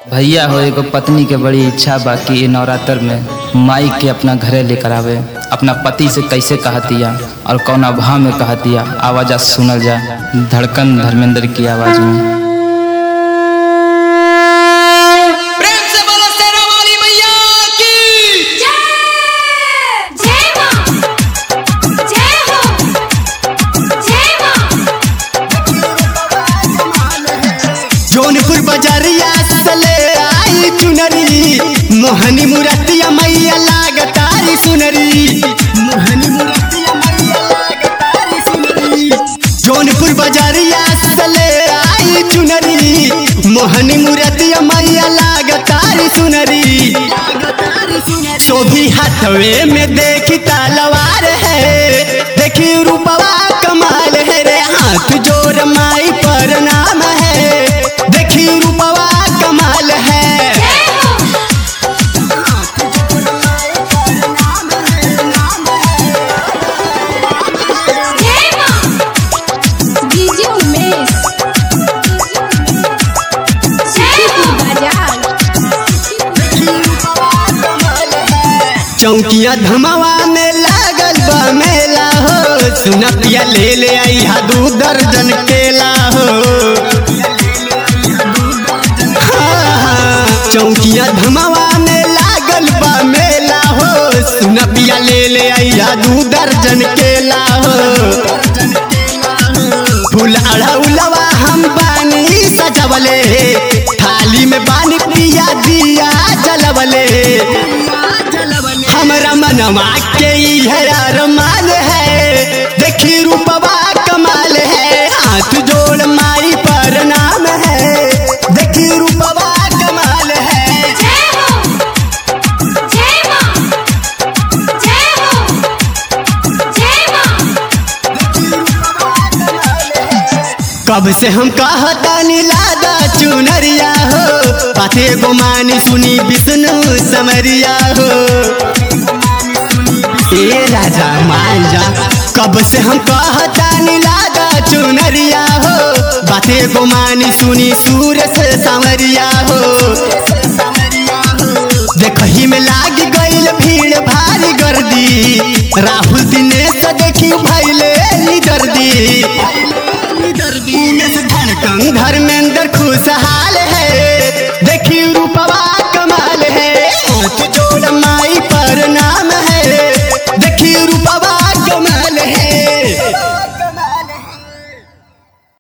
भैया हो एगो पत्नी के बड़ी इच्छा बा कि ये नवरात्र में माई के अपना घरे लेकर आवे अपना पति से कैसे कहतिया और कौन भाव में कहतिया आवाज सुनल जा धड़कन धर्मेंद्र की आवाज में प्रेम से बोलो शेरा वाली मैया की जय जय मां जय हो जय मां जौनपुर बजरिया सले आई चुनरी मोहनी मुरतिया मैया लागतारी सुनरी मोहनी मुरतिया मैया लागतारी सुनरी जौनपुर बजरिया सले आई चुनरी मोहनी मुरतिया मैया लागतारी सुनरी शोभी हाथवे में देखी तलवार है देखी रूपवा कमाल है रे हाथ जोर माई पर नाम है देखी रूपवा कमाल है जय मां डीजे उमेश जय बाजार चौकिया धमावा में लागल बा मेला हो सुना पिया ले ले आई हा दू दर्जन केला हो हाँ, हाँ, चौकिया धमावा में लागल बा मेला हो सुना पिया ले ले आई हा दू दर्जन केला हो फूल अड़ौलवा हम बानी सजवले थाली में बानी पिया दिया जलवले हमरा मनवा के इहे अरमान है देखी रूपवा कमाल है हाथ जोड़ माई पर नाम है देखी रूपवा कमाल है जय हो जय मां जय हो जय मां कब से हम कहतानी लादा चुनरिया हो बाते गुमानी सुनी विष्णु समरिया हो ए राजा मान जा कब से हम कहतानी लादा चुनरिया हो बाते गुमानी सुनी सूरज सांवरिया हो देखही में लाग गईल भीड़ भारी गर्दी राहुल दिनेश देखी भैले दर्दी उमेश धड़कन धर्मेंद्र